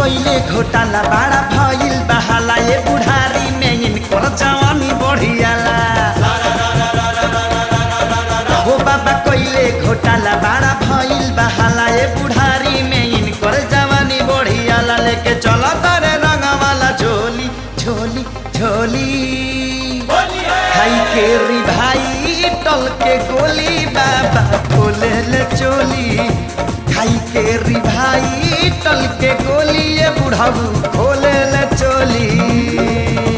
कइले घोटाला बाड़ा भइल बहाला ए बुढ़ारी में इनकर जवानी बढ़ियाला हो बाबा कइले घोटाला बाड़ा भइल बहाला ए बुढ़ारी में इनकर जवानी बढ़ियाला लेके चला तारे रंगवाला झोली झोली झोली खाई के री भाई टल के गोली बाबा बोले ले चोली खाई के री भाई टल के गोली ये बुढ़ाऊ खोले ले चोली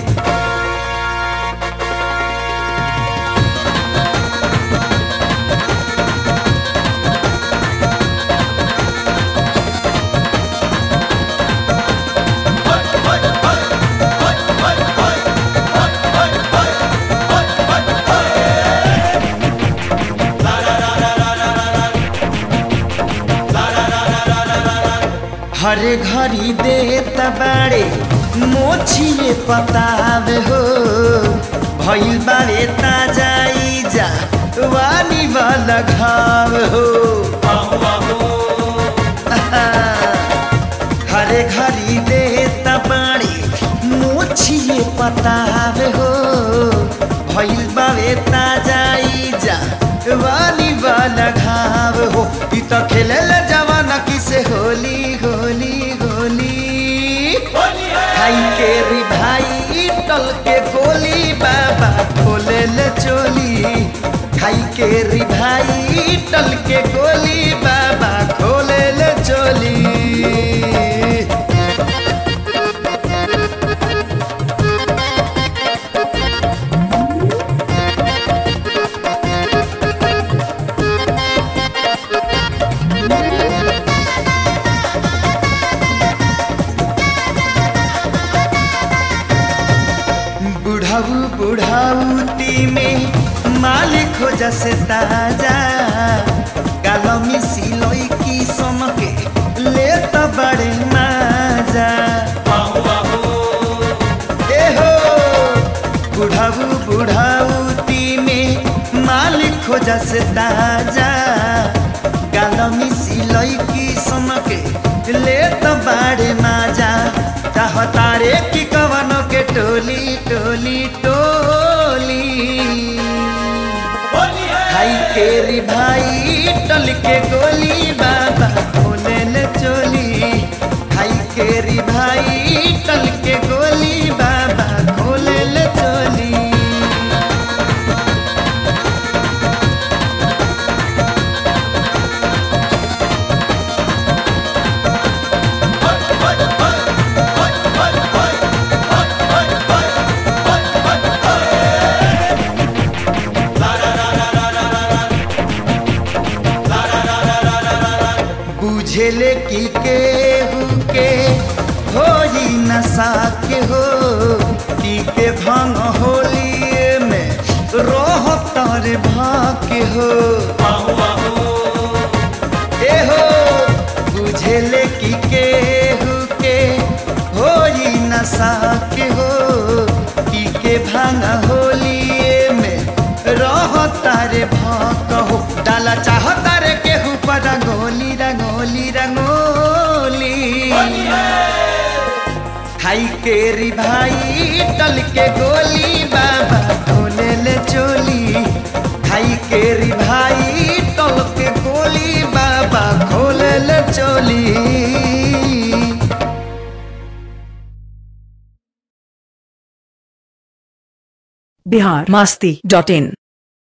हर घड़ी देत बाड़े मोछिए पतावे हो भइल बाड़े ताजाई जा वानी वाला घाव हो हर घड़ी देत बाड़े मोछिए पतावे हो भइल बाड़े ताजाई जा वाली वाला घाव हो ई त खेले जवाना किसे होली होली होली खाई के री भाई टल के गोली बाबा खोले ले चोली खाई के री भाई टल के गोली बाबा खोले ले चोली बुढ़ाऊ बुढ़ाऊती में मालिक हो जसे ताजा गालमी सिलोई की समके ले तो बड़े माजा ए हो बुढ़ाऊ बुढ़ाऊती में मालिक हो जसे ताजा गालमी सिलोई की समके ले तो बड़े माजा चाहतारे की कवनों के टोली टोली टोली भाई केरी भाई टल के गोली बाबा बोले ले चोली भाई केरी भाई टल के गोली बाबा खोले ले चोली बुझेले की केहू के हो नशा के हो पी के भंग होली में रोह तारे भाके हो ए हो बुझेले की केहू के हो नशा के हो पी के भंग होली में रह तारे भाक हो डाला चाह तारे केहू पर रंगोली रंगोली रंगोली खाई के री भाई टल के गोली बाबा खोले ले चोली खाई के री भाई टल के गोली बाबा खोले ले चोली बिहार मस्ती डॉट इन